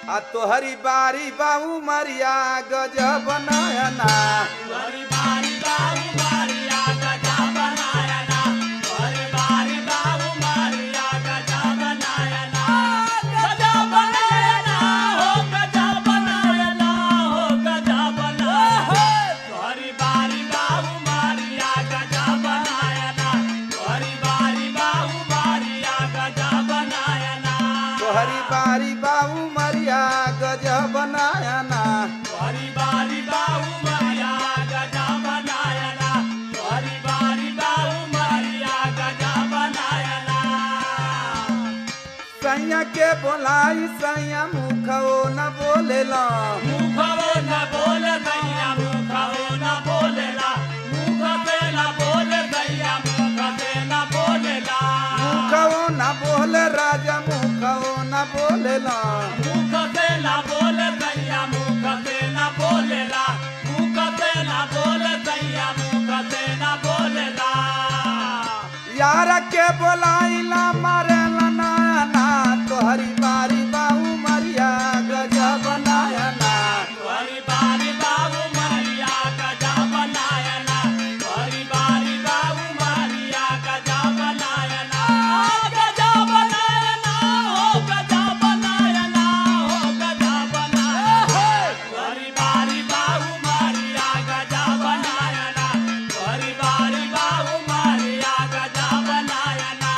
आ तोहरी बारी बाऊ मरिया गजब नयना तोहरी बारी बाबू मारिया गजा बनाया ना तोहरी बारी बाबू मारिया गजा बनाया ना गजा बनाया ना हो गजा बनाया ना हो गजा बनाया तोहरी बारी बाबू मारिया गजा बनाया ना तोहरी बारी बाबू मारिया गजा बनाया ना तोहरी बारी बाऊ मरिया गजब नयना तोहरी बारी बाबू मारिया गजा बनाया ना तोहरी बारी बाबू मारिया गजा बनाया ना सैया के बोलाई सैया मुखो न बोलेला मुखवो न बोल दैया मुखवो न बोलेला मुख से न बोल दैया मुख से न बोलेला मुखो न बोले राजा मुखो न बोलेला मुख से न बोल दैया मुख से न बोलेला मुख से न बोल दैया मुख से न बोलेला यार के बोलाइला मारेला नयना तोहरी बारी बाऊ मरिया गजब नयना तोहरी बारी बाबू मारिया गजा बनाया ना तोहरी बारी बाबू मारिया गजा बनाया ना गजा बनाया ना हो गजा बनाया ना हो गजा बनाया तोहरी बारी बाबू मारिया गजा बनाया ना तोहरी बारी बाबू मारिया गजा बनाया ना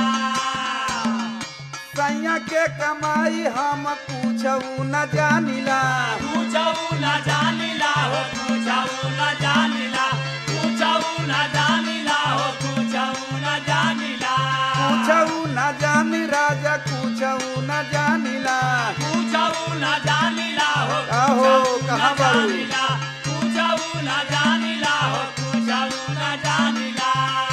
सैया के कमाई हम पूछऊ न जानिला पूछऊ न जानिला हो पूछऊ न जानिला पूछऊ न जानिला हो पूछऊ न जानिला पूछऊ न जानी राजा पूछऊ न जानिला पूछऊ न जानिला हो आहो, पूछऊ न कहाँ बारू? जानिला पूछऊ न जानिला हो पूछऊ न जानिला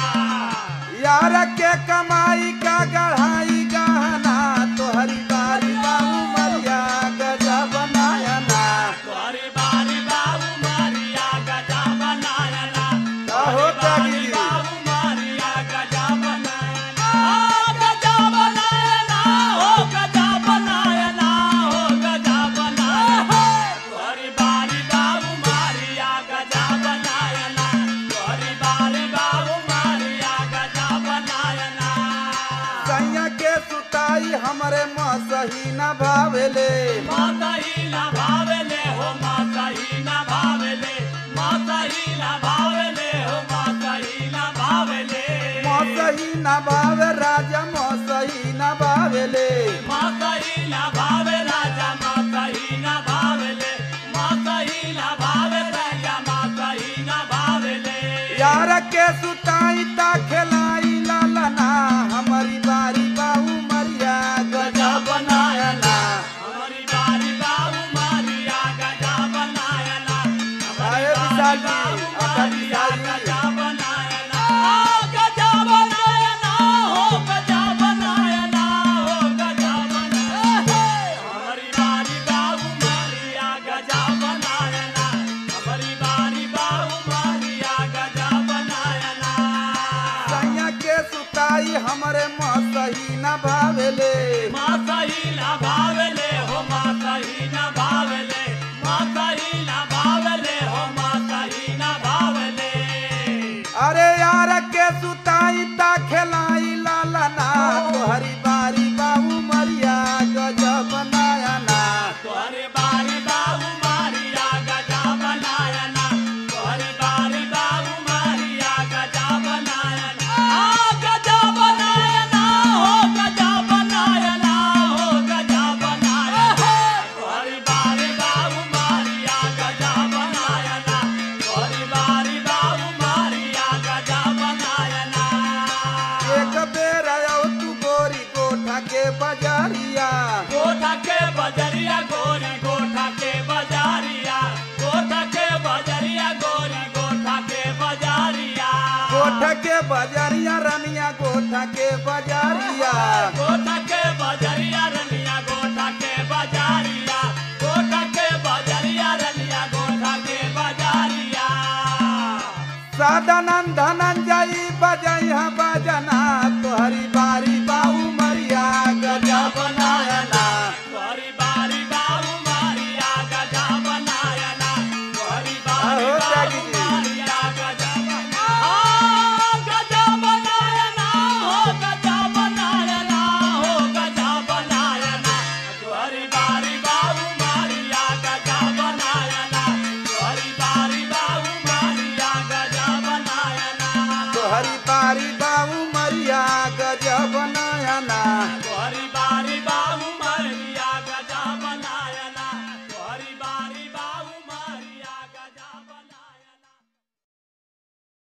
यार के कमाई का गढ़ाई गहना तोहरी बारी बाऊ मरिया गजब नयना तोहरी बारी बाबू मारिया गजा बनाया ना आहो, तोहरी बारी त्यागी। बाबू मारिया गजा बनाया ना आ, गजा बनाया ना हो गजा बनाया ना हो गजा बनाया ना तोहरी बारी बाबू मारिया गजा बनाया ना तोहरी बारी बाबू मारिया गजा बनाया ना सैया के सुताई हमरे मसही न भावेले माता ही ना भावेले हो माता ही ना भावेले माता ही ना भावेले हो माता ही ना भावेले मसही न भावे राजा मसही न भावेले माता ही ना भावे राजा माता ही ना भावेले माता ही ना भावे राजा माता ही ना भावेले यार के सुताई ता खेलाई लालना हमारी बारी बाऊ मरिया गजब नयना हमारी बारी बाबू मारिया गजा बनाया ना हमारी आए विशाल जी, बाबू आका मारिया विशाल जी। गजा बनाया ना आ, गजा बनाया ना हो गजा बनाया ना हो गजा बनाया हमारी बारी बाबू मारिया गजा बनाया ना हमारी बारी बाबू मारिया गजा बनाया ना सैया के सुताई हमरे मसही न भावेले माता ही ना भावेले हो माता ही ना भावेले माता ही ना भावेले हो माता ही ना भावेले अरे यार के सुताई ता खेलाई लालना तोहरी बारी बाऊ मरिया गजब नयना तोहरे बारी बाबू मारिया गजा बनाया ना तोहरे बारी बाबू मारिया गजा बनाया ना आ गजा बनाया ना हो गजा बनाया ना हो गजा बनाया तोहरे बारी बाबू मारिया गजा बनाया ना तोहरे बारी बाबू मारिया गजा बनाया ना एक बेर आयो तू गोरी गोठा के बजारिया गोठा के बजरिया गोरी गोठा के बजारिया गोठा के बजरिया गोरी गोठा के बजारिया गोठा के बजारिया रनिया गोठा के बजारिया गोठा के बजरिया रनिया गोठा के बजारिया गोठा के बजरिया रनिया गोठा के बजारिया सदानंद धनंजयी बजैया बजना तोहरी बारी बाऊ मरिया गजब नयना तोहरी बारी बाबू गोरी बारी बाबू